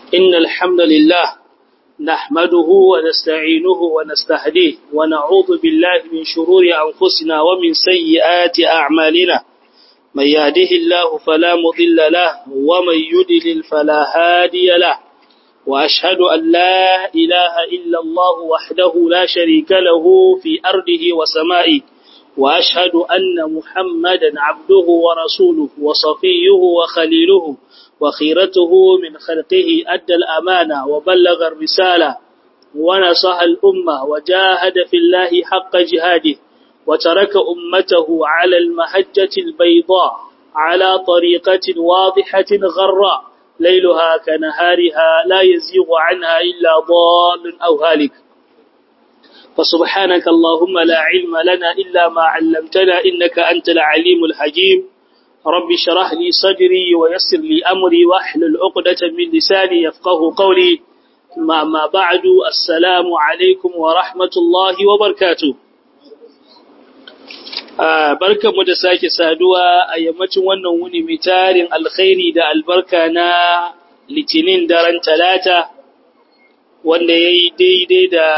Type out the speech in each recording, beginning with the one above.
إن الحمد لله نحمده ونستعينه ونستهديه ونعوذ بالله من شرور أنفسنا ومن سيئات أعمالنا من يهده الله فلا مضل له ومن يدلل فلا هادي له وأشهد أن لا إله إلا الله وحده لا شريك له في أرضه وسمائه وأشهد أن محمدا عبده ورسوله وصفيه وخليله وخيرته من خلقه أدى الأمانة وبلغ الرسالة ونصح الأمة وجاهد في الله حق جهاده وترك أمته على المحجة البيضاء على طريقة واضحة غراء ليلها كنهارها لا يزيغ عنها إلا ضال أو هالك فسبحانك اللهم لا علم لنا إلا ما علمتنا إنك أنت العليم الحكيم رب شرح لي صدري ويسر لي أمري واحلل عقدة من لساني يفقه قولي ما, ما بعد السلام عليكم ورحمة الله وبركاته barkan mu da sake saduwa a yammacin wannan wuni mai tarin alkhairi da albarka na litinin daren talata wanda ya yi daidai da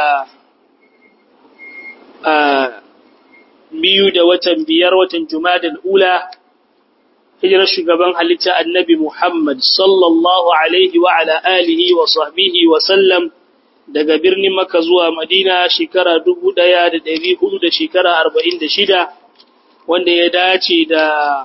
biyu da watan biyar watan jumadal ula hijirar shugaban halitta annabi Muhammad sallallahu alaihi wa ala alihi wa sahbihi wa sallam daga birnin Makka zuwa Madina shekara dubu ɗaya da ɗari hudu da shekara arba'in da shida wanda ya dace da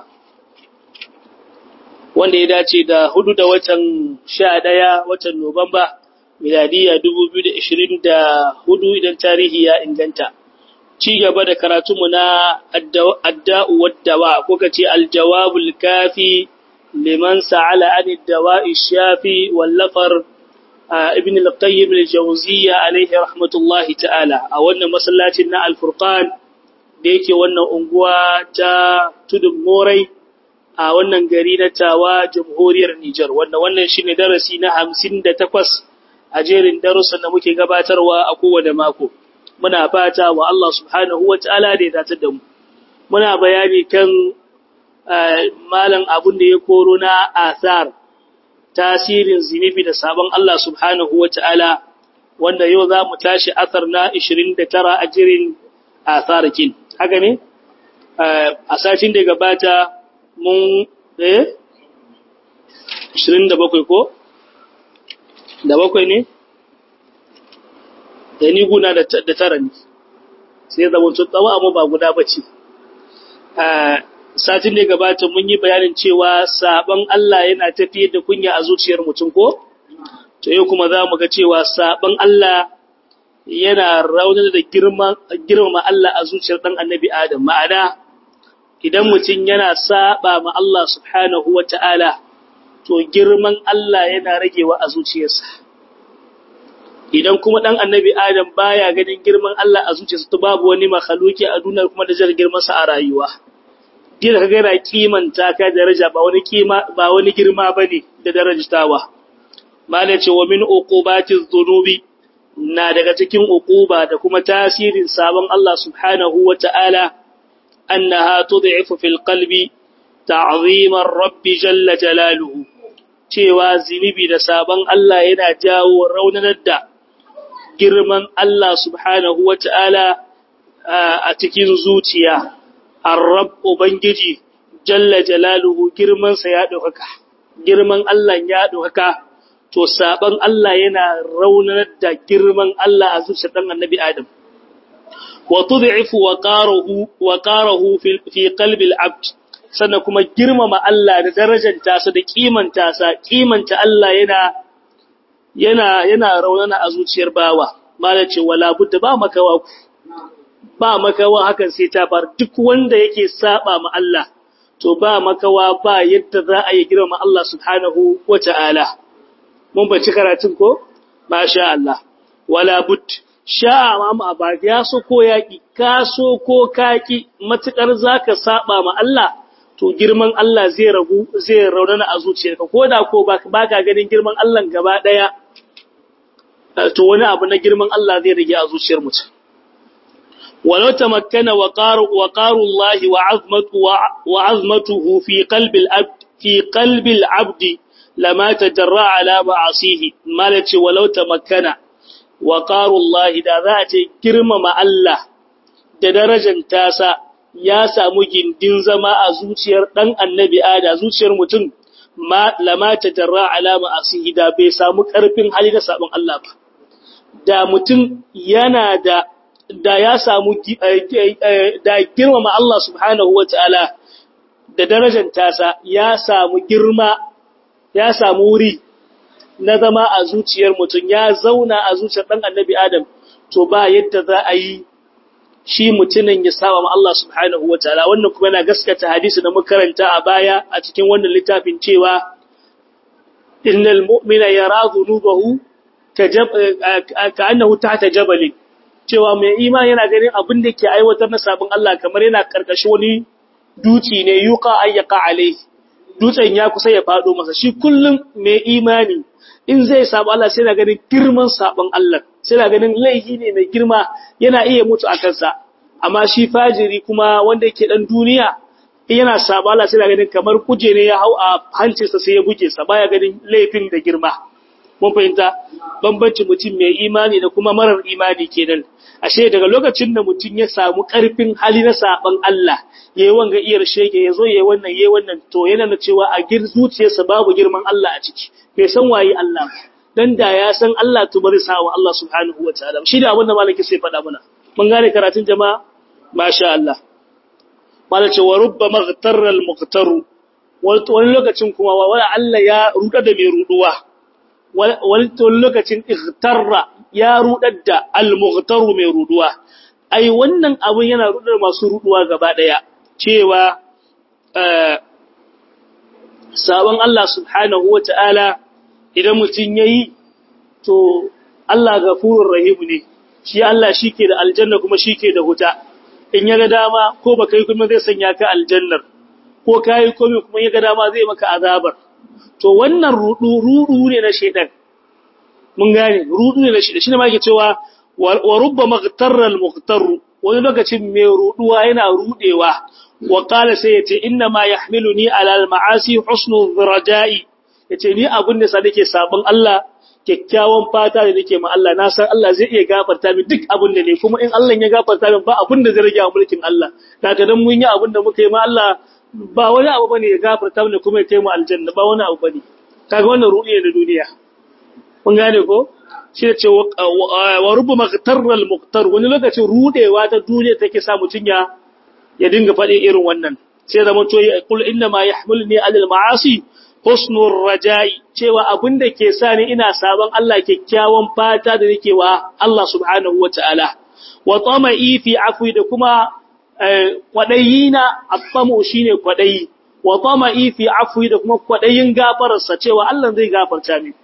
wanda ya dace da hudu da watan sha ɗaya watan Nuwamba miladiya dubu biyu da ishirin da hudu idan tarihi ya inganta. ci gaba da karatunmu na adda'u waddawa ko kace aljawabul kafi liman sa'ala an dawa'i shafi wallafar ibn al-qayyim al-jawziyya alayhi rahmatullahi ta'ala a wannan masallacin na al-furqan da yake wannan unguwa ta tudun morai a wannan gari na tawa jamhuriyar Nijar wanda wannan shine darasi na 58 a jerin darussan da muke gabatarwa a kowane mako muna fata wa Allah subhanahu wa ta'ala da ya datar da mu. Muna bayani kan malam abin da ya koro na asar, tasirin zinibi da sabon Allah subhanahu wa ta'ala, wanda yau za mu tashi asar na 29 a jirin asarakin. Haka ne? A sashin da gabata mun eh? 27 ko? Da bakwai ne? da ni guna da tara ne sai zama tsawo amma ba guda ba ce satin da gabata mun yi bayanin cewa sabon Allah yana tafiyar da kunya a zuciyar mutum ko to yau kuma za mu ga cewa sabon Allah yana raunar da girmama Allah a zuciyar ɗan annabi Adam ma'ana idan mutum yana saba ma Allah subhanahu wa ta'ala to girman Allah yana ragewa a zuciyarsa idan kuma dan annabi Adam baya ganin girman Allah a zuciyarsa to babu wani makhluki a duniya kuma da jar girman sa a rayuwa dole kaga yana kimanta ka daraja ba wani kima ba wani girma bane da darajtawa malai ce wa min uqubatiz dhunubi na daga cikin uquba da kuma tasirin sabon Allah subhanahu wata'ala annaha tud'ifu fil qalbi ta'zimar rabbi jalla jalaluhu cewa zinibi da sabon Allah yana jawo raunanar da girman Allah subhanahu wa ta'ala a cikin zuciya, Arrab Ubangiji, Jalla Jalaluhu girmansa ya ɗaukaka, girman Allah ya ɗaukaka, to saɓon Allah yana raunar da girman Allah a zuciyar ɗan annabi Adam. Wa tud'ifu wa ƙarahu fi qalbil abd sannan kuma girmama Allah da darajanta sa da kimanta sa kimanta Allah yana yana yana raunana a zuciyar bawa mala ce wala budda ba makawa ba makawa hakan sai ta bar duk wanda yake saba ma Allah to ba makawa ba yadda za a yi girma Allah subhanahu wata'ala mun bace karatun ko masha Allah wala bud sha ma ba ya so ko yaki ka so ko kaki matukar zaka saba ma Allah to girman Allah zai ragu zai raunana a zuciyarka koda ko baka ganin girman Allah gaba daya to wani abu na girman Allah zai rage a zuciyar mutum walau tamakkana wa qaru wa qaru Allah wa azmatu wa azmatuhu fi qalbi al-abd fi qalbi al-abd lama tajarra ala ma'asihi malaci walau tamakkana wa qarullahi da za a ce girmama Allah da darajar tasa ya samu gindin zama a zuciyar dan annabi ada zuciyar mutum ma lama tajarra ala ma'asihi da bai samu karfin hali da sabon Allah ba da mutum yana da da ya samu da girmama Allah subhanahu wataala da darajar tasa ya samu girma ya samu wuri na zama a zuciyar mutum ya zauna a zuciyar ɗan annabi Adam to ba yadda za a yi shi mutumin ya saba ma Allah subhanahu wa ta'ala wannan kuma yana gaskata hadisi da makaranta a baya a cikin wannan littafin cewa innal mu'mina yara dhunubahu ka annahu tahta jabalin cewa mai imani yana ganin abin da ke aiwatar na sabon Allah kamar yana karkashin wani duci ne yuqa ayyaka alaihi dutsen ya kusa ya fado masa shi kullum mai imani in zai sabu Allah sai na ganin girman sabon Allah sai na ganin laifi ne mai girma yana iya mutu a kansa amma shi fajiri kuma wanda yake dan duniya yana sabu Allah sai na ganin kamar kuje ne ya hau a hancinsa sai ya buge sa baya ganin laifin da girma mun fahimta bambanci mutum mai imani da kuma marar imani kenan ashe daga lokacin da mutum ya samu karfin hali na saban Allah yayi wanga iyar shege yazo yayi wannan yayi wannan to yana da cewa a gir zuciyarsa babu girman Allah a ciki bai san waye Allah dan da ya san Allah to bari sawa Allah subhanahu wataala shi da abin da malaki sai faɗa mana mun gane karatun jama'a masha Allah malace wa rubba maghtarra al-muqtaru wani lokacin kuma wala Allah ya ruda da mai ruduwa wani lokacin ightarra ya rudar da al-mughtaru mai ruduwa ai wannan abun yana rudar masu ruduwa gaba daya cewa sabon Allah subhanahu wata'ala idan mutun yayi to Allah gafurur rahim ne shi Allah shike da aljanna kuma shike da huta in yaga dama ko baka yi kuma zai sanya ka aljannar ko kai komai kuma yaga dama zai maka azabar to wannan rudu rudu ne na shedan mun gane rudu ne na shedan shine ma yake cewa wa rubba maghtarra al-mughtar wani lokacin mai ruduwa yana rudewa wa qala sai yace inna ma yahmiluni ala al-ma'asi husnu raja'i yace ni abun da sa nake sabon Allah kyakkyawan fata da nake ma Allah na san Allah zai iya gafarta min duk abun da ne kuma in Allah ya gafarta min ba abun da zai rage mulkin Allah daga dan mun yi abun da muka yi ma Allah ba wani abu bane ya gafarta mana kuma ya kai mu aljanna ba wani abu bane kaga wannan ruɗi ne duniya kun gane ko shi ce wa rubu maghtarral muqtar wani lokacin rudewa ta duniya take sa mutun ya ya dinga faɗi irin wannan sai da mutu ya kul inna ma yahmilni alal ma'asi husnur raja'i cewa abinda ke sa ni ina sabon Allah kyakkyawan fata da nake wa Allah subhanahu wataala wa tama'i fi afwi da kuma kwaɗayi na affamu shi ne kwaɗayi, wa fama ifi afuwi da kuma kwaɗayin gafararsa cewa Allah zai gafarta min.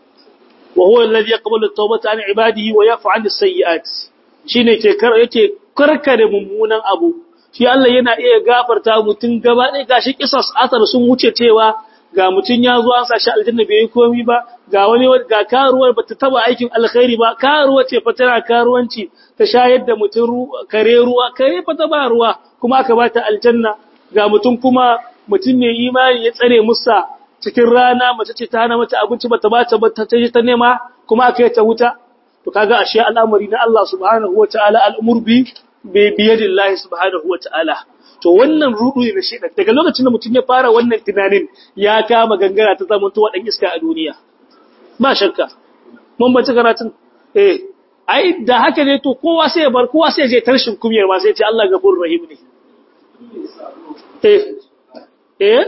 Wa huwa alladhi yaqbalu at-tawbata an ibadihi wa yafu 'an as-sayyi'at. Shine ke kar yake karkare mummunan abu. Shi Allah yana iya gafarta mutun gaba ɗaya gashi kisas asar sun wuce cewa ga mutun ya zo an sashi aljanna bai yi komai ba ga wani ga karuwar bata taba aikin alkhairi ba karuwa ce fa tana karuwanci ta shayar da mutum kare ruwa kare fa ta ba ruwa kuma aka bata aljanna ga mutum kuma mutum mai imani ya tsare musa cikin rana mace ce ta hana mata abinci bata bata ba ta je ta nema kuma aka yi ta wuta to kaga ashe al'amari na Allah subhanahu wataala al'umur bi bi biyadillahi subhanahu wataala to wannan rudu ne na shedan daga lokacin da mutum ya fara wannan tunanin ya kama gangara ta zama to wadan iska a duniya ba shakka mun bace karatun eh ai da haka ne to kowa sai ya bar kowa sai ya je tarshin kumiyar ma sai ya ce Allah gafurur rahim ne eh eh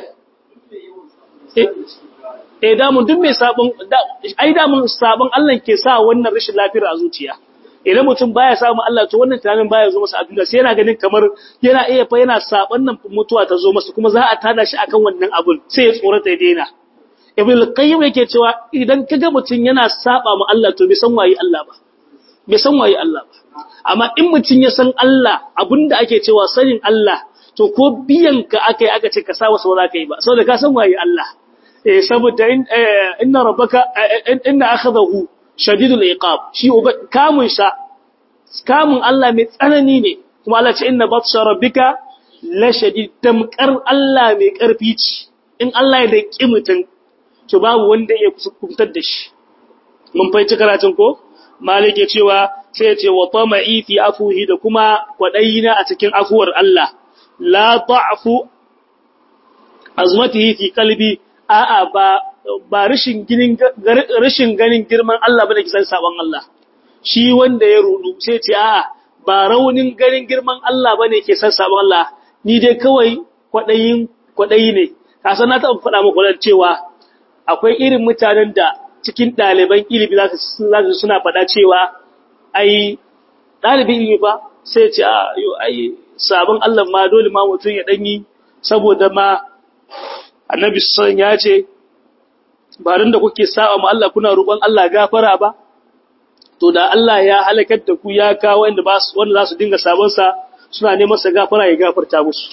eh da mun duk mai sabon ai da mun sabon Allah ke sa wannan rashin lafiyar a zuciya idan mutum baya samu Allah to wannan tunanin baya zo masa a duniya sai yana ganin kamar yana iya fa yana sabon nan mutuwa ta zo masa kuma za a tada shi akan wannan abun sai ya tsorata ya daina ibn al-qayyim yake cewa idan kaga mutum yana saba mu Allah to bai san waye Allah ba bai san waye Allah ba amma in mutum ya san Allah abinda ake cewa sanin Allah to ko biyan ka akai aka ce ka sa wasu ba za ka yi ba saboda ka san waye Allah eh saboda inna rabbaka inna akhadahu shadidul iqab shi kamun sha kamun Allah mai tsanani ne kuma Allah ce inna batsha rabbika la shadid tamkar Allah mai karfi ce in Allah ya daki mutun to babu wanda ya kusantar da shi mun fahimci karatun ko malik ya cewa sai ya ce wa tama'i fi afuhi da kuma kwadayina a cikin afuwar Allah la ta'fu azmatihi fi qalbi a'a ba ba rashin ginin rashin ganin girman Allah bane kisan sabon Allah shi wanda ya rudu sai ce a'a ba raunin ganin girman Allah bane ke san sabon Allah ni dai kawai kwadayin kwadayi ne kasan na taɓa faɗa muku cewa akwai irin mutanen da cikin ɗaliban ilimi za su suna faɗa cewa ai ɗalibin ilimi ba sai ce a yo ai sabon Allah ma dole ma mutum ya ɗanyi saboda ma annabi son ya ce ba da kuke sa'a ma Allah kuna roƙon Allah gafara ba to da Allah ya halakar da ku ya kawo wanda ba wanda za su dinga sabon sa suna neman sa gafara ya gafarta musu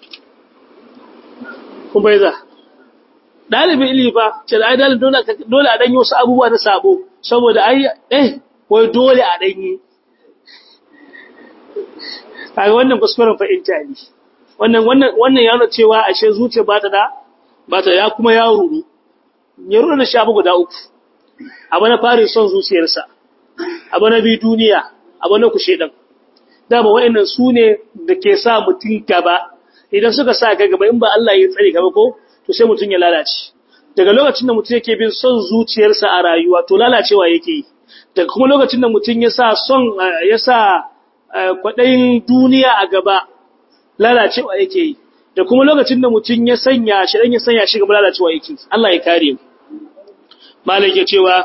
kun bai za dalibin ilimi fa ce ai dalibin dole dole a danyi wasu abubuwa na sabo saboda ai eh wai dole a danyi kaga wannan kuskuren fahimta ne wannan wannan wannan ya nuna cewa ashe zuciya ba ta da ba ta ya kuma ya ruru ya ruru da shafi guda uku abu na fari son zuciyarsa abu na bi duniya abu na kushe dan dama wa'annan su ne da ke sa mutum gaba idan suka sa ka gaba in ba Allah ya tsare gaba ko to sai mutum ya lalace daga lokacin da mutum yake bin son zuciyarsa a rayuwa to lalacewa yake yi daga kuma lokacin da mutum ya sa son ya sa kwaɗayin duniya a gaba lalacewa yake yi da kuma lokacin da mutum ya sanya shi dan ya sanya shi gaba lalacewa yake Allah ya kare mu malik ya cewa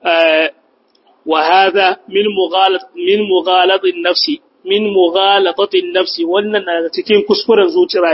wa hadha min mughalat min mughalatin nafsi min mughalatatin nafsi wannan na cikin kuskuren zuciya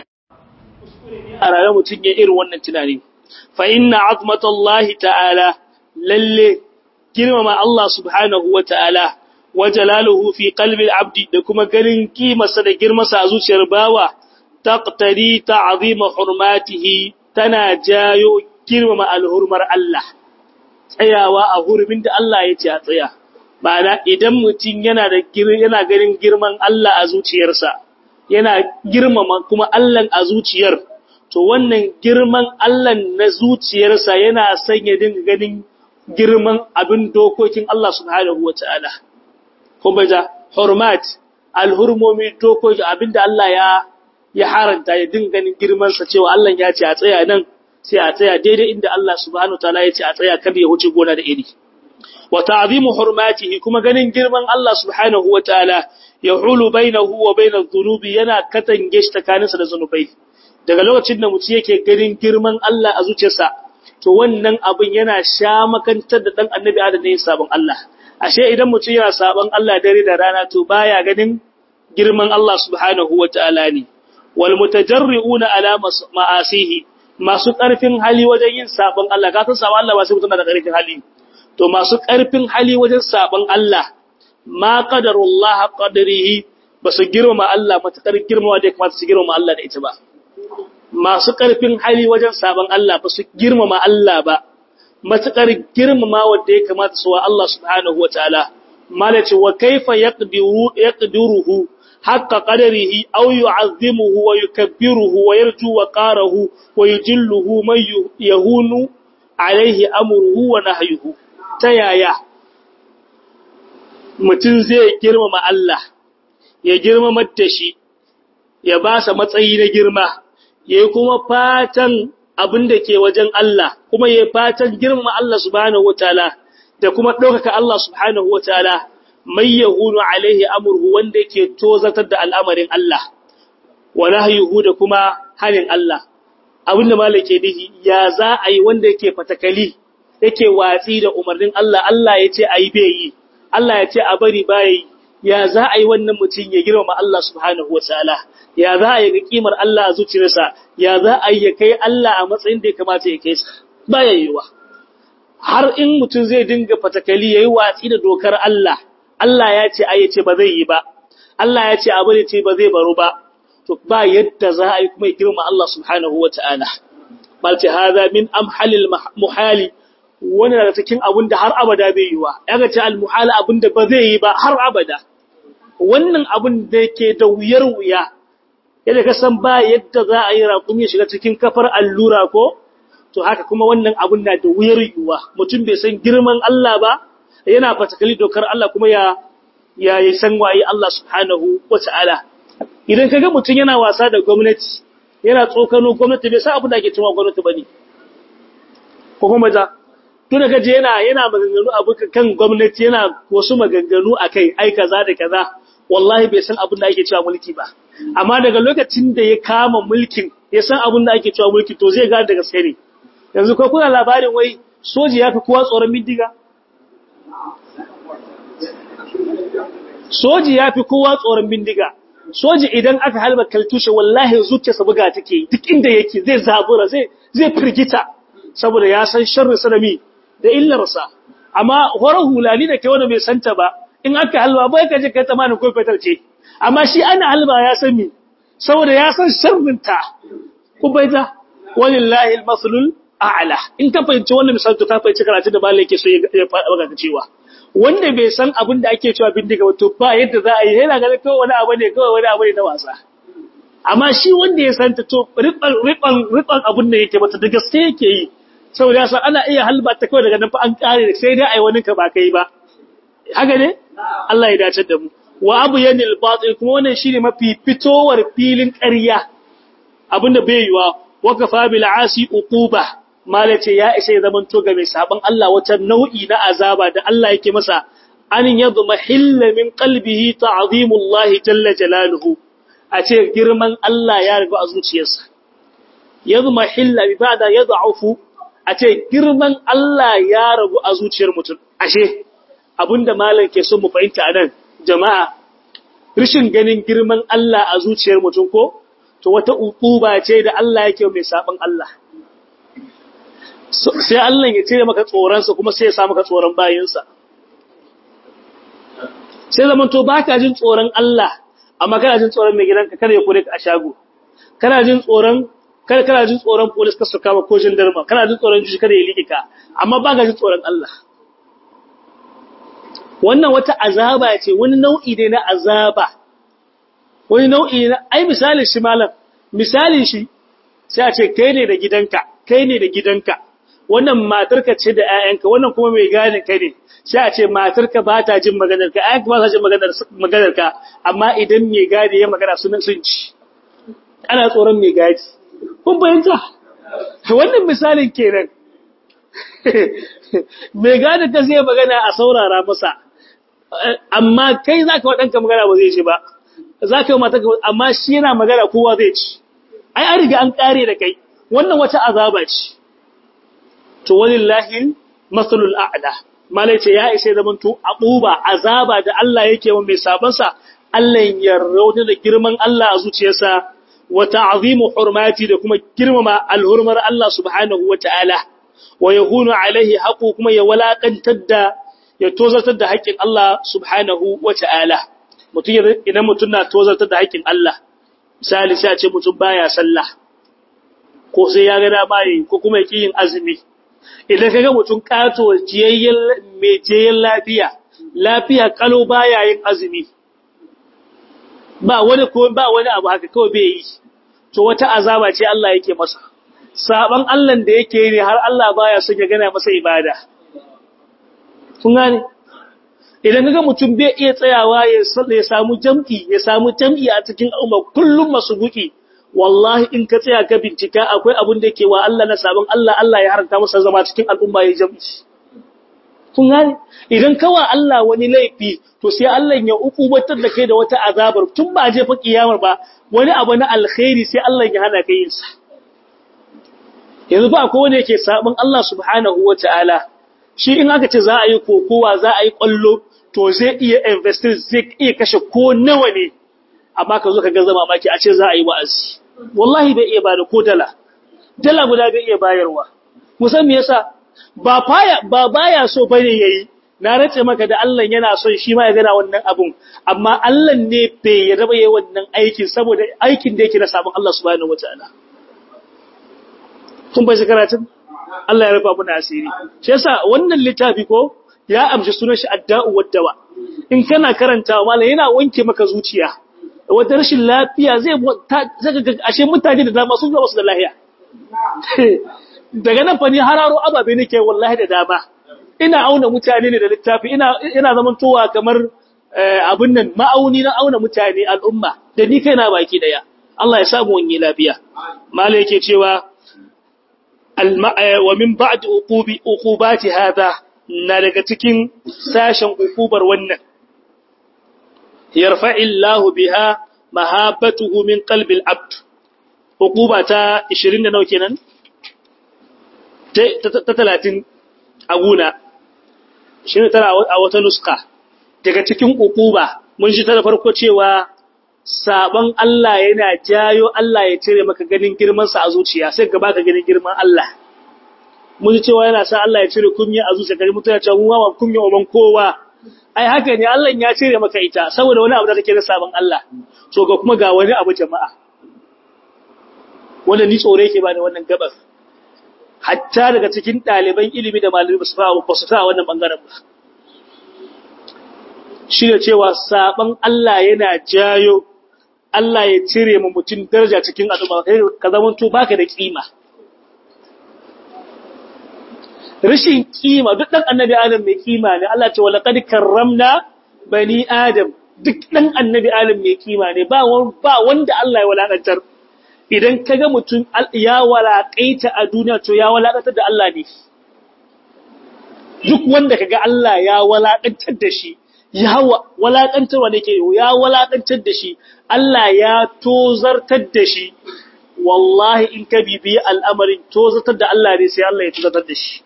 a rayuwar mutum ya irin wannan tunani fa inna azmatallahi ta'ala lalle girmama Allah subhanahu wa ta'ala wa jalaluhu fi qalbi al-abdi da kuma ganin kimarsa da girmasa a zuciyar bawa taqtari ta'zima hurmatihi tana jayo girmama al-hurmar Allah tsayawa a hurumin da Allah ya ce a tsaya ma'ana idan mutum yana da yana ganin girman Allah a zuciyarsa yana girmama kuma Allah a zuciyar to wannan girman Allah na zuciyarsa yana sanya dinga ganin girman abin dokokin Allah subhanahu wataala kuma da hurmat alhurmomi dokoki abinda Allah ya ya haranta ya dinga ganin girman sa cewa Allah ya ce a tsaya nan sai a tsaya daidai inda Allah subhanahu wataala ya ce a tsaya kada ya wuce gona da iri wa ta'zimu hurmatihi kuma ganin girman Allah subhanahu wataala yahulu bainahu wa bainadh dhunubi yana katange shi tsakaninsa da zanubai daga lokacin da mutum yake ganin girman Allah a zuciyarsa to wannan abin yana sha makantar da dan annabi Adam ne sabon Allah ashe idan mutum yana sabon Allah dare da rana to baya ganin girman Allah subhanahu wataala ne wal mutajarri'una ala ma'asihi masu karfin hali wajen yin sabon Allah ka san sabon Allah ba sai mutum da karfin hali to masu ƙarfin hali wajen saban Allah ma qadarullah qadarihi basu girmama Allah matakar girmama da kamata su girmama Allah da ita ba masu ƙarfin hali wajen saban Allah basu girmama Allah ba matakar girmama wanda ya kamata su wa Allah subhanahu wataala malaci wa kaifa yaqdiru yaqdiruhu haqqa qadarihi aw yu'azzimuhu wa yukabbiruhu wa yarju wa qarahu wa yujilluhu man yahunu alaihi amruhu wa nahyuhu ta yaya mutum zai girmama Allah, ya girmama da shi, ya ba sa matsayi na girma, ya yi kuma fatan abin da ke wajen Allah, kuma ya fatan girmama Allah subhanahu wa ta'ala, da kuma ɗaukaka Allah subhanahu wa ta'ala, mai yahunu alaihi amurhu wanda ke tozatar da al'amarin Allah, wa nahyuhu da kuma hanin Allah. Abin da malake nihi, ya za a yi wanda yake fatakali, yake watsi da umarnin Allah, Allah ya ce a yi bai yi, Allah ya ce a bari baya yi, ya za a yi wannan mutum ya girmama Allah subhanahu wa ta'ala, ya za a yi ga kimar Allah a zuciyarsa, ya za a yi ya kai Allah a matsayin da ya kamata ya kai sa, baya yiwa. Har in mutum zai dinga fatakali ya yi watsi da dokar Allah, Allah ya ce a ya ce ba zai yi ba, Allah ya ce a bari ce ba zai baro ba, to ba yadda za a yi kuma ya girma Allah subhanahu wa ta'ala. Malti haza min amhalil muhali wani daga cikin abin da har abada bai yi wa, ya ga ce almuhala abin da ba zai yi ba har abada. Wannan abin da ke da wuyar wuya, yadda ka san ba yadda za a yi raƙumi shiga cikin kafar allura ko, to haka kuma wannan abun na da wuyar yiwuwa mutum bai san girman Allah ba yana fatakali dokar Allah kuma ya ya yi san waye Allah subhanahu wata'ala idan kaga mutum yana wasa da gwamnati yana tsokano gwamnati bai san abin da ake cewa gwamnati bane ko kuma za tun da gaje yana yana maganganu abu kan gwamnati yana wasu maganganu akai ai kaza da kaza wallahi bai san abin da ake cewa mulki ba amma daga lokacin da ya kama mulkin ya san abin da ake cewa mulki to zai gane da gaske ne yanzu ko kuna labarin wai soji ya fi kowa tsoron bindiga soji ya fi kowa tsoron bindiga soji idan aka halba kaltushe wallahi zuciyarsa buga take duk inda yake zai zabura zai zai firgita saboda ya san sharri sanami da illarsa amma horar hulani da ke wanda bai santa ba in aka halba bai ka je kai tamanin ko fetal ce amma shi ana halba ya san mi saboda ya san sharrinta ku bai ta walillahi almaslul a'la in ka fahimci wannan misali to ka fahimci karatu da malai yake so ya faɗa cewa wanda bai san abin da ake cewa bindiga ba to ba yadda za a yi yana ganin kawai wani abu ne kawai wani abu ne na wasa amma shi wanda ya san ta to riban riban riban abin da yake mata da gaske yake yi saboda yasa ana iya halba ta kawai daga nan fa an kare sai dai ai wani ka ba kai ba haka ne Allah ya dace da mu wa abu yanil batil kuma wannan shine mafi fitowar filin ƙarya abinda bai yiwa wa kafa bil asi uquba malace ya isa ya zaman to ga mai saban Allah wata nau'i na azaba da Allah yake masa an yadma hilla min qalbihi ta'zimullah jalla jalaluhu a ce girman Allah ya riga a zuciyarsa yadma hilla bi ba'da yad'ufu a ce girman Allah ya ragu a zuciyar mutum ashe abinda malam ke son mu fahimta anan jama'a rishin ganin girman Allah a zuciyar mutum ko to wata uquba ce da Allah yake mai saban Allah sai Allah ya cire maka tsoronsa kuma sai ya sa maka tsoron bayinsa sai zaman to baka jin tsoron Allah amma kana jin tsoron mai gidanka kada ya kore ka a shago kana jin tsoron kada kana jin tsoron police ka su kama ko gendarme kana jin tsoron juji kada ya liƙe ka amma baka jin tsoron Allah wannan wata azaba ce wani nau'i ne na azaba wani nau'i na ai misalin shi malam misalin shi sai a ce kai ne da gidanka kai ne da gidanka wannan matarka ce da ƴaƴanka wannan kuma mai gane kai ne sai a ce matarka ba ta jin maganar ka ƴaƴanka ba ta jin maganar maganar ka amma idan mai gadi ya magana sunan sun ci ana tsoron mai gadi kun bayyana wannan misalin kenan mai gadi ka zai magana a saurara masa amma kai zaka wadanka magana ba zai ci ba zaka yi mata amma shi yana magana kowa zai ci ai an riga an kare da kai wannan wata azaba ce to walillahi masalul a'la malai ce ya ishe zaman to aquba azaba da Allah yake wa mai saban sa Allah ya rauna da girman Allah a zuciyarsa wa ta'zimu hurmati da kuma girmama alhurmar Allah subhanahu wa ta'ala wa yahunu alaihi haqu kuma ya walakantar da ya tozartar da haƙƙin Allah subhanahu wa ta'ala mutum idan mutum na tozartar da haƙƙin Allah misali sai a ce mutum baya sallah ko sai ya ga dama yi ko kuma yake yin azumi idan kaga mutum kato jiyayyen mai jiyayyen lafiya lafiya kalo baya yin azumi ba wani ko ba wani abu haka kawai bai yi to wata azaba ce Allah yake masa saban Allah da yake yi ne har Allah baya son ya gana masa ibada kun gane idan kaga mutum bai iya tsayawa ya ya samu jam'i ya samu jam'i a cikin umma kullum masubuki wallahi in ka tsaya ka bincika akwai abin da yake wa Allah na sabon Allah Allah ya haranta masa zama cikin al'umma ya jam'i kun gane idan kawa Allah wani laifi to sai Allah ya ukubatar da kai da wata azabar tun ba je fa kiyamar ba wani abu na alkhairi sai Allah ya hana kai yin sa yanzu ba akwai wanda yake sabon Allah subhanahu wataala shi in aka ce za a yi kokowa za a yi kwallo to zai iya investir zai iya kashe ko nawa ne amma ka zo ka ga zama maki a ce za a yi wa'azi wallahi bai iya bada ko dala dala guda bai iya bayarwa musan me yasa ba baya ba baya so bane yayi na race maka da Allah yana son shi ma ya gana wannan abun amma Allah ne bai yarda ba yayi wannan aikin saboda aikin da yake na sabon Allah subhanahu wataala kun bai karatun Allah ya rufa muna asiri shi yasa wannan littafi ko ya amshi sunan shi adda'u waddawa in kana karantawa mallan yana wanke maka zuciya wata rashin lafiya zai zaka ga ashe mutane da dama sun zama su da lafiya daga nan fa ni hararo ababe nake wallahi da dama ina auna mutane ne da littafi ina ina zamantowa kamar abun nan ma'auni na auna mutane al'umma da ni kaina baki daya Allah ya samu wani lafiya malai yake cewa wa min ba'd uqubi uqubati hada na daga cikin sashen uqubar wannan yarfa'illahu biha mahabbatuhu min qalbi al-abd uquba ta 20 da nawa kenan ta 30 a guna shine tara a wata nuska daga cikin uquba mun shi ta da farko cewa sabon Allah yana jayo Allah ya cire maka ganin girman sa a zuciya sai ka baka ganin girman Allah mun ji cewa yana sa Allah ya cire kunya a zuciya gari mutuna cewa mun ma kunya uban kowa ai haka ne Allah ya cire maka ita saboda wani abu da kake da sabon Allah to ga kuma ga wani abu jama'a wanda ni tsore yake bani wannan gabas hatta daga cikin ɗaliban ilimi da malamai basu fa ba su fa wannan bangaren ba shi da cewa saban Allah yana jayo Allah ya cire mu mutum daraja cikin al'umma ka zama to baka da kima rashin kima duk dan annabi adam mai kima ne Allah ce wala qad karramna bani adam duk dan annabi adam mai kima ne ba ba wanda Allah ya walakantar idan kaga mutum ya walakaita a duniya to ya walakantar da Allah ne duk wanda kaga Allah ya walakantar da shi ya walakantar wanda ke ya walakantar da shi Allah ya tozartar da shi wallahi in ka bibiyi al'amarin tozartar da Allah ne sai Allah ya tozartar da shi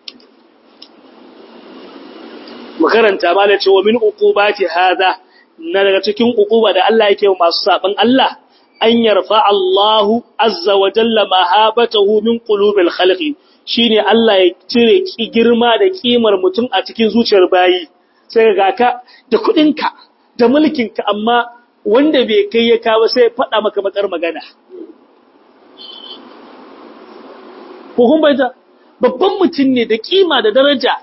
makaranta ba da cewa min uqubati hada na daga cikin uquba da Allah yake wa masu saban Allah an yarfa Allahu azza wa jalla mahabatahu min qulubil khalqi shine Allah ya cire ki girma da kimar mutum a cikin zuciyar bayi sai ga ka da kudinka da mulkinka amma wanda bai kai ya kawo sai faɗa maka bakar magana ko kun bayyana babban mutum ne da kima da daraja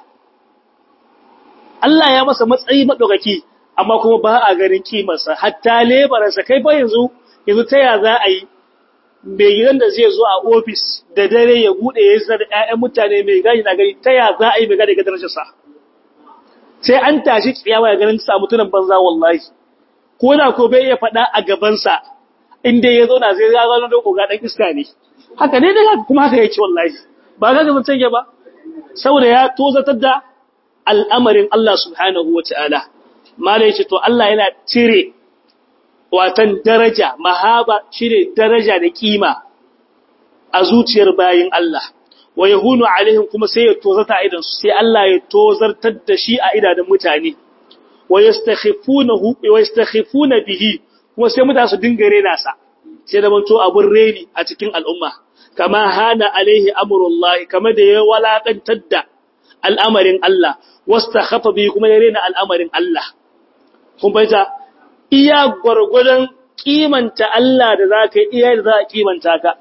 Allah ya masa matsayi maɗaukaki, amma kuma ba a ganin kimarsa, hatta lebararsa kai ba yanzu, yanzu ta ya za a yi, mai gidan da zai zo a ofis da dare ya buɗe ya zar ‘ya'yan mutane mai gani na gani, ta ya za a yi mai gani ga darajarsa. Sai an tashi tsiyawa ya ganin sa mutunan banza wallahi, ko da ko bai iya faɗa a gabansa, inda ya zauna zai ya zano don koga ɗan iska ne. Haka ne da kuma haka yake wallahi, ba ga gaban canje ba, saboda ya tozatar da al'amarin Allah subhanahu wa ta'ala, Mala ya ce, To, Allah yana cire watan daraja, mahaba cire daraja da ƙima a zuciyar bayin Allah, wa ya hunu alaihim kuma sai ya tozarta a idansu, sai Allah ya tozartar da shi a idanun mutane, wa ya stakhifuna bihi, kuma sai mutane su dinga rena sa, sai da manto abin reni a cikin al'umma, kama hana alaihi amurullahi, kama da ya walaƙantar da al'amarin Allah, wasta hafa biyu kuma ya rena al'amarin Allah. Kun baita, iya gwargwadon kimanta Allah da za ka iya da za a kimanta ka.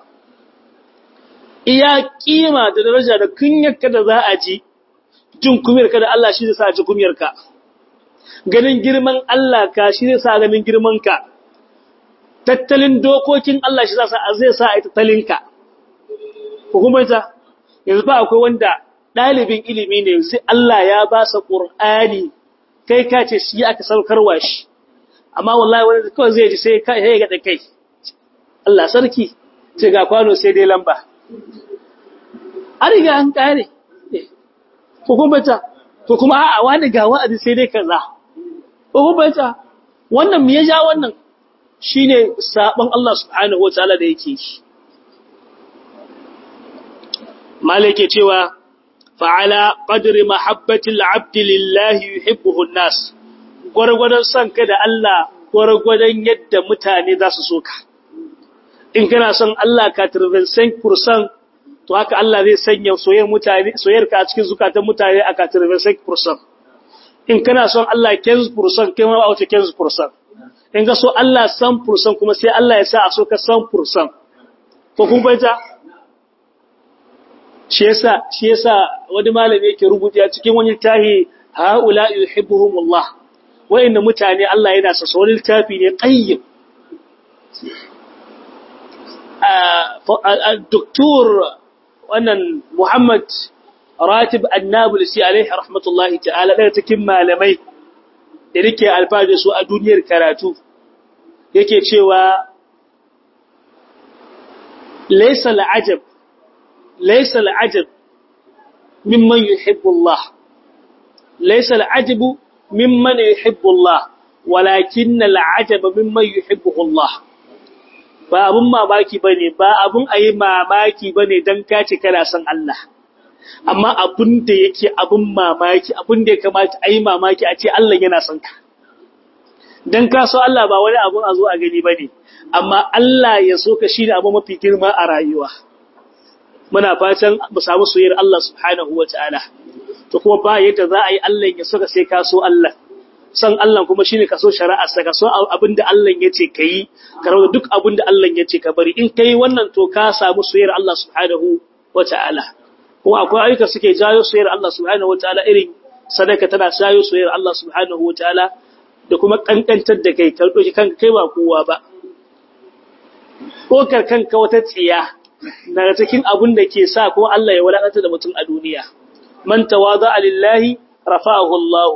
Iya kima da daraja da kunyarka da za a ji, jin kumiyarka da Allah shi zai sa ji kumiyarka. Ganin girman Allah ka shi zai sa ganin girmanka. Tattalin dokokin Allah shi zai sa a yi tattalinka. Kun baita, yanzu ba akwai wanda ɗalibin ilimi ne sai Allah ya ba sa ƙur'ani kai ka ce shi aka saukarwa shi amma wallahi wani kawai zai ji sai ya gaɗa kai Allah sarki ce ga kwano sai dai lamba an riga an ƙare hukumata to kuma a'a wani ga wa'azi sai dai kaza hukumata wannan me ya ja wannan shine sabon Allah subhanahu wataala da yake shi malike cewa fa'ala ƙadiri mahabbatin abdi lillahi yuhibbuhu nas gwargwadon son ka da Allah gwargwadon yadda mutane za su so ka. In kana son Allah ka turbensen kursan, to haka Allah zai sanya soyar ka a cikin zukatan mutane a ka turbensen kursan. In kana son Allah kenz kursan, kai ma a wace kenz kursan. In ka so Allah san kursan kuma sai Allah ya sa a so ka san kursan. Ko kun baita? shi yasa shi yasa wani malami yake rubuta cikin wani tahi haula yuhibbuhumullah wa'inda mutane Allah yana sa wani littafi ne qayyim a doktor wannan Muhammad Ratib Annabulsi alaihi rahmatullahi ta'ala daga cikin malamai da nake alfahari su a duniyar karatu yake cewa laysa al'ajab laysa al'ajab mimman yuhibbu Allah laysa al'ajabu mimman yuhibbu Allah walakin al'ajab mimman yuhibbu Allah ba abun mamaki bane ba abun ayi mamaki bane dan kace kana son Allah amma abun da yake abun mamaki abun da ya kamata ayi mamaki a ce Allah yana son ka dan ka so Allah ba wani abun a zo a gani bane amma Allah ya so ka shine abu mafi girma a rayuwa muna fatan mu samu soyayyar Allah subhanahu wataala to kuma ba yadda za a yi Allah ya so ka sai ka so Allah san Allah kuma shine ka so shari'ar sa ka so abinda Allah ya ce kai ka rawa duk abinda Allah ya ce ka bari in kai wannan to ka samu soyayyar Allah subhanahu wataala kuma akwai ayyuka suke jayo soyayyar Allah subhanahu wataala irin sadaka tana jayo soyayyar Allah subhanahu wataala da kuma kankantar da kai ka doki kanka kai ba kowa ba kokar kanka wata tsiya daga cikin abin da ke sa ko Allah ya wadata da mutum a duniya man tawada lillahi rafa'ahu Allah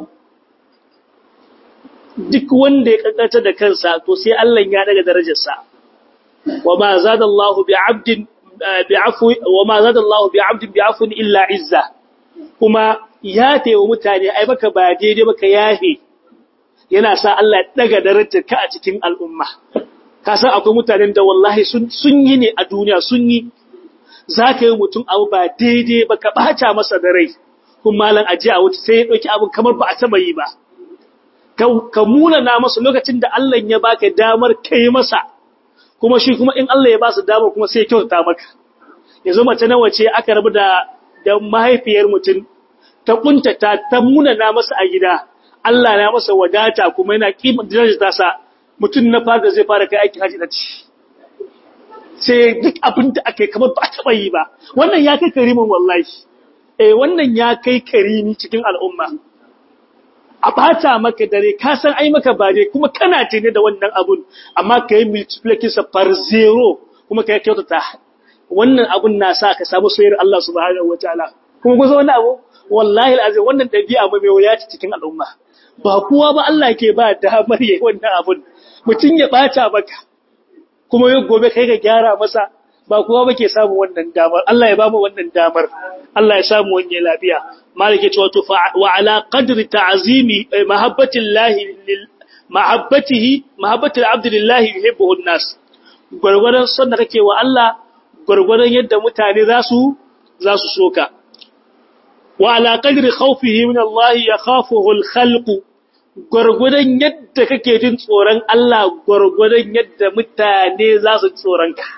duk wanda ya kankanta da kansa to sai Allah ya daga darajarsa wa ma zada Allah bi 'abdin bi'afwi wa ma zada Allah bi 'abdin bi'afwin illa izza kuma ya taiwa mutane ai baka ba daidai baka yahe yana sa Allah ya daga darajar ka a cikin al'umma ka san akwai mutanen da wallahi sun sun yi ne a duniya sun yi zaka yi mutum abu ba daidai baka bata masa da rai kuma malan aje a wuce sai ya dauki abin kamar ba a taba yi ba ka munana masa lokacin da Allah ya baka damar kai masa kuma shi kuma in Allah ya ba su damar kuma sai ya kyautata maka yanzu mace nawa ce aka rabu da da mahaifiyar mutum ta kuntata ta munana masa a gida Allah na masa wadata kuma yana kimar darajar sa mutum na fara zai fara kai aikin haji da ci sai duk abin da aka yi kamar ba a taɓa yi ba wannan ya kai karimin wallahi eh wannan ya kai karimi cikin al'umma a bata maka dare ka san ai maka ba dai kuma kana tene da wannan abun amma ka yi multiplication par zero kuma ka yi kyautata wannan abun na sa ka samu soyayyar Allah subhanahu wataala kuma kusa wannan abu wallahi alazim wannan dabi'a mai wuya ce cikin al'umma ba kowa ba Allah ke ba damar yayi wannan abun mutun ya bata maka kuma yau gobe kai ka gyara masa ba kowa ba ke samu wannan damar Allah ya ba mu wannan damar Allah ya samu wani lafiya malike cewa to wa ala qadri ta'zimi mahabbatillahi lil mahabbatihi mahabbatul abdi lillahi yuhibbuhu an-nas gurgurdan son da kake wa Allah gurgurdan yadda mutane za su za su soka wa ala qadri khawfihi min Allah yakhafuhu al-khalq gurgurdan yadda kake jin tsoron Allah gurgurdan yadda mutane za su tsoron ka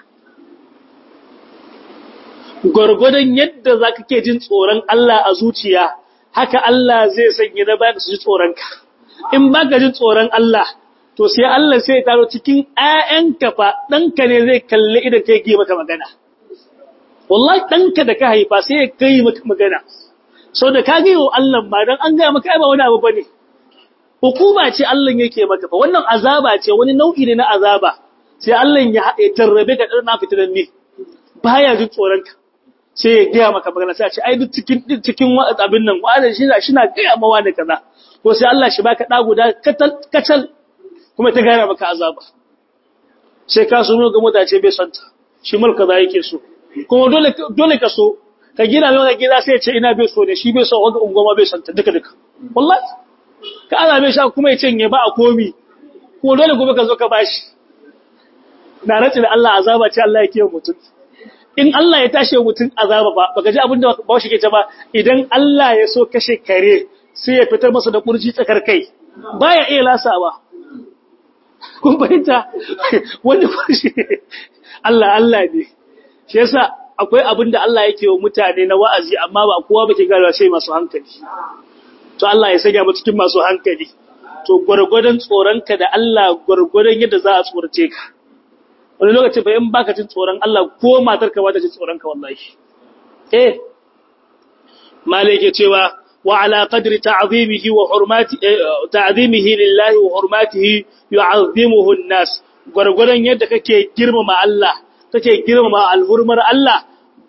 gwargwadon yadda za ka ke jin tsoron Allah a zuciya, haka Allah zai sanya na bayan su ji tsoronka. In ba ka jin tsoron Allah, to sai Allah sai ya taro cikin ‘ya'yanka fa ɗanka ne zai kalli idan kai yi maka magana. Wallahi ɗanka da ka haifa sai ya kai maka magana. Sau da ka gaiwa Allah ba don an gaya maka ba wani abu ba ne. Hukuma ce Allah yake maka fa, wannan azaba ce wani nau'i ne na azaba. Sai Allah ya haɗe tarrabe ka ɗan na fitinan ne. Baya jin tsoronka. sai ya gaya maka magana sai a ce ai duk cikin cikin abin nan wa'ada shi na shina gaya mawa da kaza ko sai Allah shi baka da guda katal kacal kuma ta gaya maka azaba sai ka suno ga mutace bai santa shi mulka za yake so kuma dole dole ka so ka gina mai gida sai ya ce ina bai so ne shi bai so wanda ungoma bai santa duka duka wallahi ka Allah bai sha kuma ya cinye ba a komi kuma dole gobe ka zo ka bashi na rantsi da Allah azaba ce Allah yake mutum in Allah ya tashi mutum azaba ba baka ji abin da ba shi ke ta ba idan Allah ya so kashe kare sai ya fitar masa da kurji tsakar kai baya iya lasawa kun fahimta wani kurji Allah Allah ne shi yasa akwai abin da Allah yake wa mutane na wa'azi amma ba kowa bake garawa sai masu hankali to Allah ya sanya mu cikin masu hankali to gurgurdan tsoronka da Allah gurgurdan yadda za a tsorace ka wani lokaci ba in baka jin tsoron Allah ko matarka ba ta jin tsoron ka wallahi eh malike cewa wa ala qadri ta'zimihi wa hurmati ta'zimihi lillahi wa hurmatihi yu'azzimuhu an-nas gurgurdan yadda kake girmama Allah kake girmama alhurmar Allah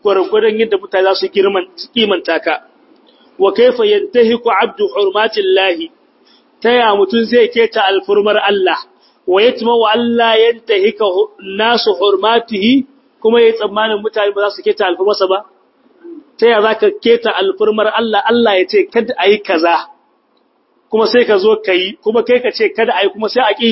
gwargwadon yadda mutane za su kimanta ka wa kaifa yantahiku abdu hurmatillahi taya mutun zai keta alfurmar Allah wa yatma wa Allah yantahika nasu hurmatihi kuma yayi tsammanin mutane ba za su keta alfurmarsa ba taya zaka keta alfurmar Allah Allah ya ce kada ayi kaza kuma sai ka zo kai kuma kai ka ce kada ayi kuma sai a ki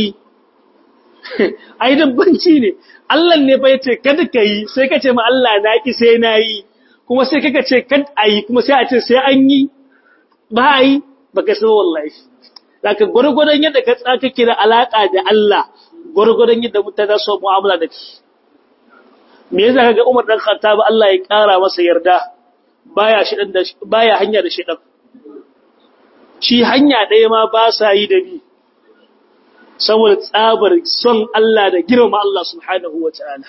ai dabbanci ne Allah ne bai ce kada ka yi sai ka ce ma Allah na ki sai na yi kuma sai kaka ce kad a yi kuma sai a ce sai an yi ba a yi ba ka san wallahi zaka gwargwadon yadda ka tsaka kira alaka da Allah gwargwadon yadda mutane su mu'amala da shi me yasa kaga Umar dan Khattab Allah ya kara masa yarda baya shi dan baya hanya da shi dan shi hanya ɗaya ma ba sa yi da bi saboda tsabar son Allah da girma Allah subhanahu wa ta'ala.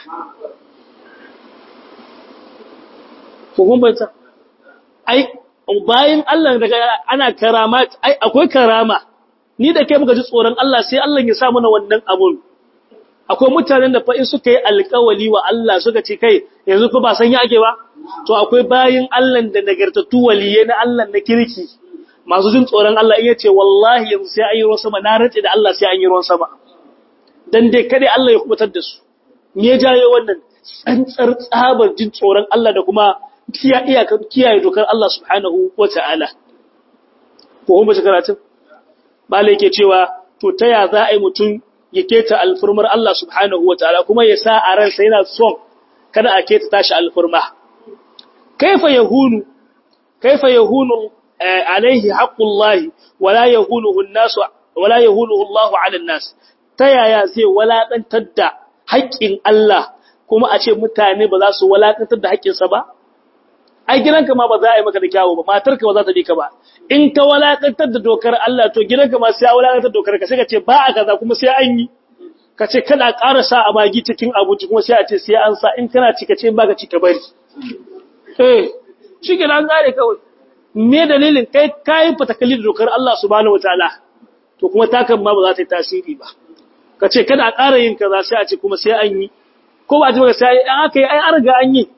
Hukumbarta, ai, bayan Allah daga ana karama, ai, akwai karama, ni da kai muka ji tsoron Allah sai Allah ya sa mana wannan abun. Akwai mutanen da fa'in suka yi alkawali wa Allah suka ce kai, yanzu ko ba san yi ake ba? To, akwai bayan Allah da nagartattu waliye na Allah na kirki. masu jin tsoron Allah iya ce wallahi yanzu sai an yi ruwan sama na rantse da Allah sai an yi ruwan sama dan dai kada Allah ya kubutar da su me ya jaye wannan tsantsar tsabar jin tsoron Allah da kuma kiya iyakar kiyaye dokar Allah subhanahu wata'ala ko kuma karatun bale yake cewa to ta ya za a yi mutum ya keta alfurmar Allah subhanahu wata'ala kuma ya sa a ransa yana son kada a keta tashi alfurma kaifa yahunu kaifa yahunu عليه حق الله ولا يهونه الناس ولا يهونه الله على الناس tayaya zai walakantar da haƙƙin Allah kuma a ce mutane ba za su walakantar da haƙƙinsa ba ai gidanka ma ba za a yi maka da kyawu ba matarka ba za ta bi ka ba in ka walakantar da dokar Allah to gidanka ma sai a walakantar dokar ka sai ka ce ba a kaza kuma sai an yi ka ce kana ƙara sa a bagi cikin abinci kuma sai a ce sai an sa in kana ci ka ce ba ka ci ka bari eh shi ke an gare kawai me dalilin kai kai fatakali da dokar Allah subhanahu wataala to kuma takan ma ba za ta yi tasiri ba kace kada a ƙara yin kaza sai a ce kuma sai an yi ko ba ji ba sai an aka yi ai an riga an yi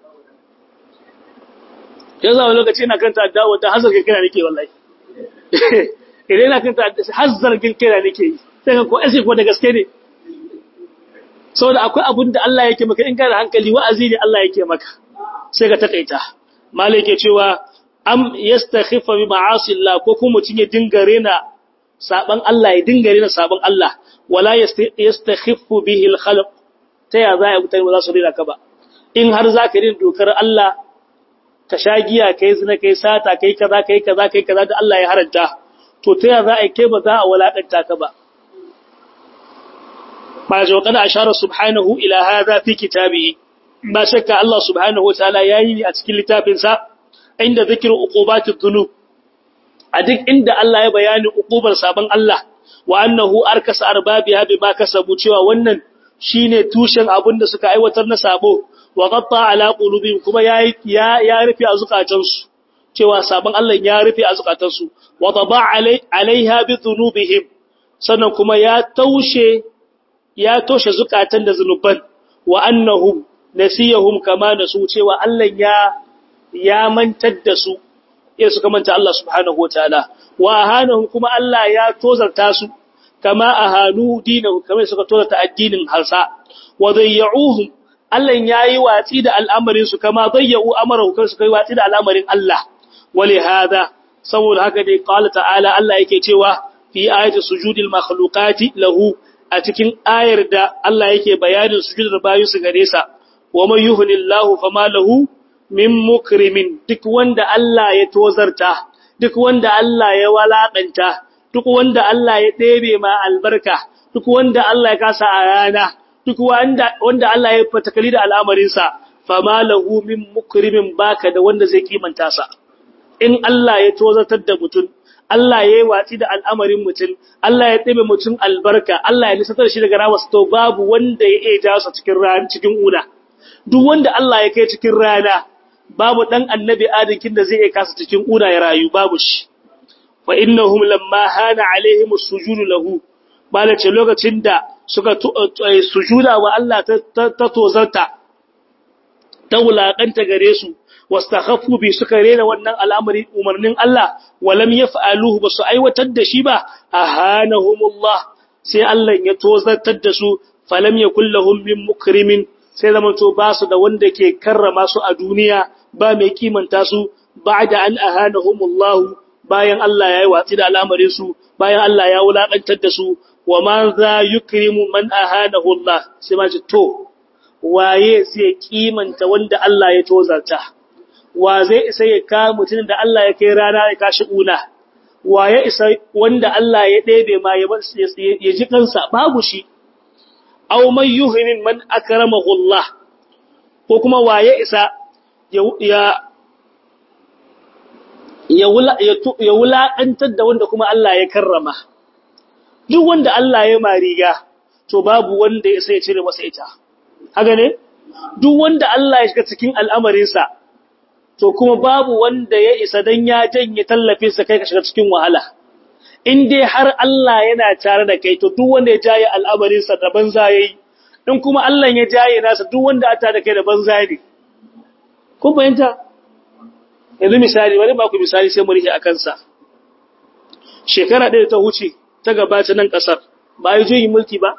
yanzu a lokaci ina kanta dawo ta hazar kirkira nake wallahi idan ina kanta hazar kirkira nake yi sai ko sai ko da gaske ne saboda akwai abun da Allah yake maka in kana hankali wa'azi ne Allah yake maka sai ka takaita malai yake cewa am yastakhifa bi ma'asi Allah ko kuma mutun ya dinga rena saban Allah ya dinga rena saban Allah wala yastakhifu bihi al-khalq ta ya za a mutane ba za su rena ka ba in har za ka rena dokar Allah ka sha giya kai zina kai sata kai kaza kai kaza kai kaza da Allah ya haranta to ta ya za a kai ba za a walakanta ka ba ba jo kana ashara subhanahu ila hadha fi kitabihi ba shakka Allah subhanahu wa ta'ala yayi a cikin littafinsa inda zikirin uqubatid dhunub a duk inda Allah ya bayani uqubar sabon Allah wa annahu arkasa arbabiha bima kasabu cewa wannan shine tushen abin da suka aiwatar na sabo wa qatta ala qulubihim kuma yayi ya ya rufe a zukatansu cewa sabon Allah ya rufe a zukatansu wa taba alaiha bi dhunubihim sannan kuma ya taushe ya toshe zukatan da zanuban wa annahum nasiyahum kama nasu cewa Allah ya ya mantar da su ya suka manta Allah subhanahu wataala wa ahanahum kuma Allah ya tozarta su kama ahanu dinahu kama suka tozarta addinin harsa wa dayyuhum Allah yayi watsi da al'amarin su kama dayyu amarahu kan suka yi watsi da al'amarin Allah wali hada saboda haka dai qala ta'ala Allah yake cewa fi ayati sujudil makhluqati lahu a cikin ayar da Allah yake bayanin sujudar bayu su gare sa wa man yuhnillahu fama lahu min mukrimin duk wanda Allah ya tozarta duk wanda Allah ya walakanta duk wanda Allah ya ɗebe ma albarka duk wanda Allah ya kasa a rana duk wanda wanda Allah ya fatakali da al'amarinsa fama lahu min mukrimin baka da wanda zai kimanta sa in Allah ya tozartar da mutum Allah ya yi watsi da al'amarin mutum Allah ya ɗebe mutum albarka Allah ya nisatar shi daga rawas to babu wanda ya iya jasa cikin rana cikin una duk wanda Allah ya kai cikin rana babu dan annabi adinkin da zai iya kasa cikin una ya rayu babu shi fa innahum lamma hana alaihim as-sujud lahu balace lokacin da suka sujuda wa Allah ta tozarta ta wulaƙanta gare su wastakhaffu bi suka rena wannan al'amari umarnin Allah walam yaf'aluhu basu aiwatar da shi ba ahanahumullah sai Allah ya tozartar da su falam yakul lahum min mukrimin sai zaman to ba su da wanda ke karrama su a duniya ba mai kimanta su ba'da an ahanahumullah bayan Allah ya yi watsi da al'amarin su bayan Allah ya wulaƙantar da su wa man za yukrimu man ahanahu Allah sai ma to waye zai kimanta wanda Allah ya tozarta wa zai isa ya ka mutum da Allah ya kai rana ya kashi una wa ya isa wanda Allah ya ɗebe ma ya ji kansa babu shi aw man yuhinin man akramahu Allah ko kuma wa ya isa ya ya ya wulaƙantar da wanda kuma Allah ya karrama duk wanda Allah ya mariga to babu wanda ya sai cire masa ita haka ne duk wanda Allah ya shiga cikin al'amarinsa to kuma babu wanda ya isa dan ya janye tallafin sa kai ka shiga cikin wahala in dai har Allah yana tare da kai to duk wanda ya jaye al'amarinsa da banza yayi in kuma Allah ya jaye nasa duk wanda ata da kai da banza ne kun bayanta yanzu misali bari ba ku misali sai mu rike akan sa shekara ɗaya ta huce ta gabata nan ƙasar ba yi juyin mulki ba?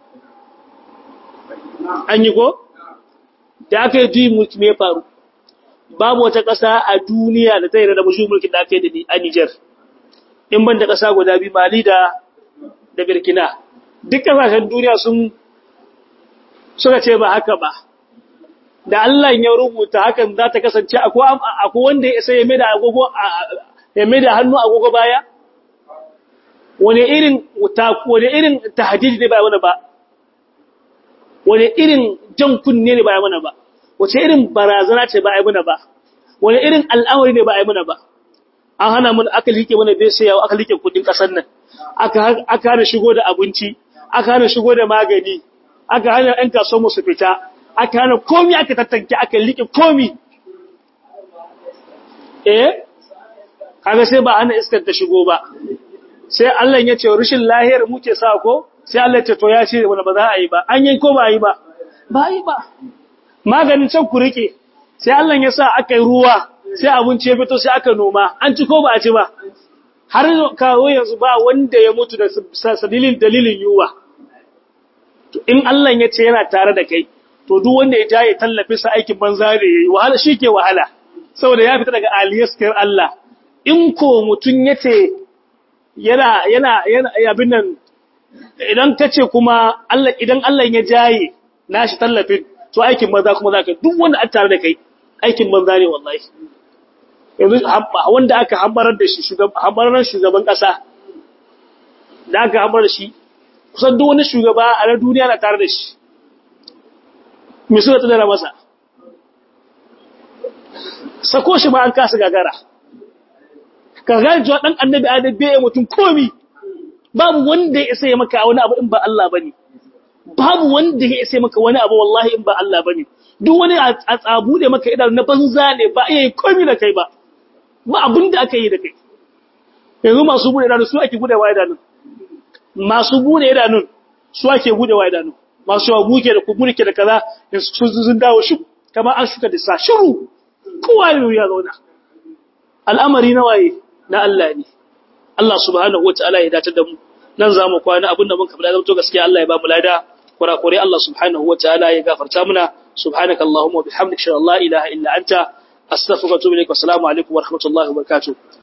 An yi ko? Da aka yi juyin mulki mai faru, babu wata ƙasa a duniya da ta yi da juyin mulki da aka yi a Nijar, in ban da ƙasa guda biyu Mali da da Birkina. Duk ƙasashen duniya sun suka ce ba haka ba. Da Allah ya rubuta hakan za ta kasance akwai wanda ya sai ya mai da hannu agogo baya? wani irin wani irin tahdidi ne ba mana ba wani irin jan kunne ne ba mana ba wace irin barazana ce ba ai mana ba wani irin al'amari ne ba ai mana ba an hana mun aka like mana bai sai aka like kudin kasar nan aka aka hana shigo da abinci aka hana shigo da magani aka hana ɗan kasuwar mu su fita aka hana komi aka tattanke aka like komi eh kaga sai ba hana iskar ta shigo ba sai Allah ya ce rushin lahiyar muke sa ko sai Allah ya ce to ya ce wanda ba za a yi ba an yi ko ba yi ba ba yi ba maganin can ku rike sai Allah ya sa aka yi ruwa sai abinci ya fito sai aka noma an ci ko ba a ci ba har kawo yanzu ba wanda ya mutu da sadilin dalilin yuwa to in Allah ya ce yana tare da kai to duk wanda ya jaye tallafi sa aikin banza da yayi wahala shike wahala saboda ya fita daga aliyaskar Allah in ko mutun yace yana yana yana abin nan idan kace kuma Allah idan Allah ya jaye nashi tallafin to aikin banza kuma zaka duk wanda an tare da kai aikin banza ne wallahi yanzu wanda aka hambarar da shi shugaban hambarar shugaban kasa da aka hambarar shi kusan duk wani shugaba a na duniya na tare da shi me suka tsara masa sako shi ba an kasa gagara ka gane cewa dan annabi adam bai mutum komi babu wanda ya isa ya maka wani abu in ba Allah bane babu wanda ya isa maka wani abu wallahi in ba Allah bane duk wani a tsabu da maka idan na banza ne ba iya komi da kai ba ba abin da aka yi da kai yanzu masu bude idanun su ake bude wa idanun masu bude idanun su ake bude wa idanun masu yawa buke da kuburke da kaza su sun dawo shi kamar an shuka da sa shiru kowa ne ya zauna al'amari na waye na Allah ne Allah subhanahu wataala ya dace da mu nan zamu kwana abinda mun kabla zato gaskiya Allah ya ba mu lada kurakure Allah subhanahu wataala ya gafarta muna subhanakallahumma wa bihamdika la ilaha illa anta astaghfiruka wa atubu ilaik wa assalamu alaikum wa rahmatullahi wa barakatuh